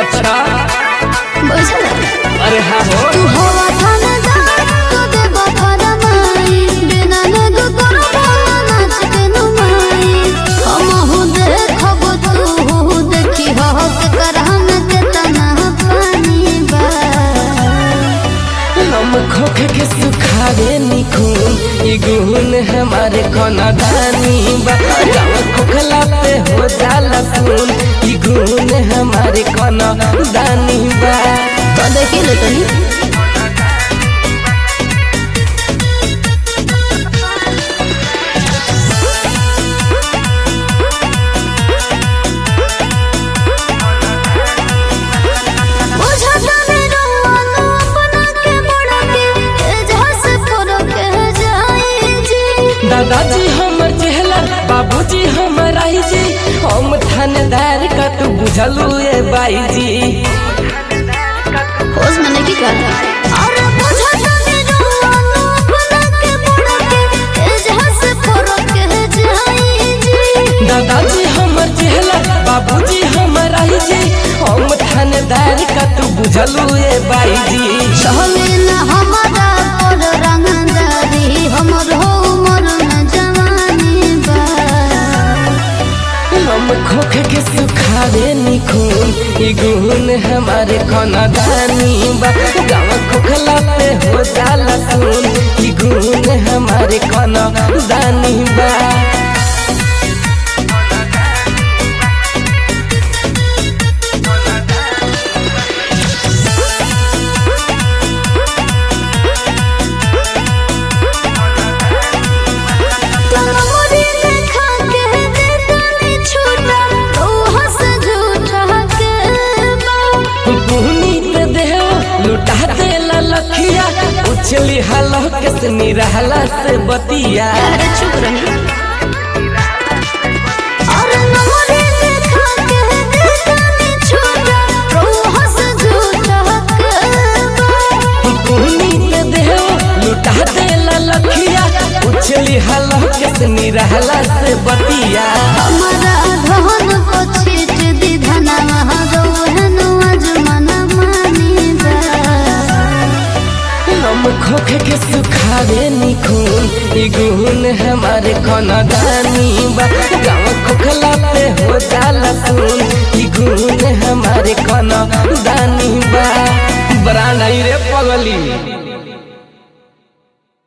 अच्छा बुझल अरे हाँ हो तू हवा थानेदार तो देबो फरमाई बिना नग करो भला नाच के नुमाई हमहु देखब तू देखी हो के करहन के तना पानी बा हम खोख के सुखावे निखून ई गुण हमारे कोना दानी बा गाँव खोखला पे हो जाला खून ई गुण हमारे कोना दानी बा तो देखी ले तनी बुझता नहीं रहुआनो अपना के बड़ा के एजहा से फोरो के जाई जी दादाजी हमर चेहला बाबूजी हमर आई जी हम थानेदार का तू बुझलू ए बाई जी होश में नहीं कर अरे बुझता नहीं रहुआनो अपना के बड़ा के एजहा से फोरो के जाई जी दादाजी हमर चेहला बाबूजी हमर आई जी हम थानेदार का तू बुझलू ए बाई जी चले ना हमारा और रंगदारी हमर हो उमर न जवानी बा हम खोख के सुखावे निखून ई गुण हमारे कोना दानी बा गाँव खोखला पे हो जाला खून ई गुण हमारे कोना दानी बा तमरी देखा के देतानी छूटा तू हंस झूठा के बा बुहनी पे देहो लुटा देला लखिया उछली हलो के से निरहला से बतिया अरे चुप रही अरे नमरे देखा के देतानी छूटा तू हंस झूठा के बा बुहनी पे देहो लुटा देला लखिया उछली हलो के से निरहला से बतिया हमारा धन को छीट दी धनवा रोहन अजमन मानी बा हम खोख के सुखावे निखून ई गुण हमारे कोना दानी बा गाँव खोखला पे हो जाला खून ई गुण हमारे कोना दानी बा बड़ा नहीं रे पगली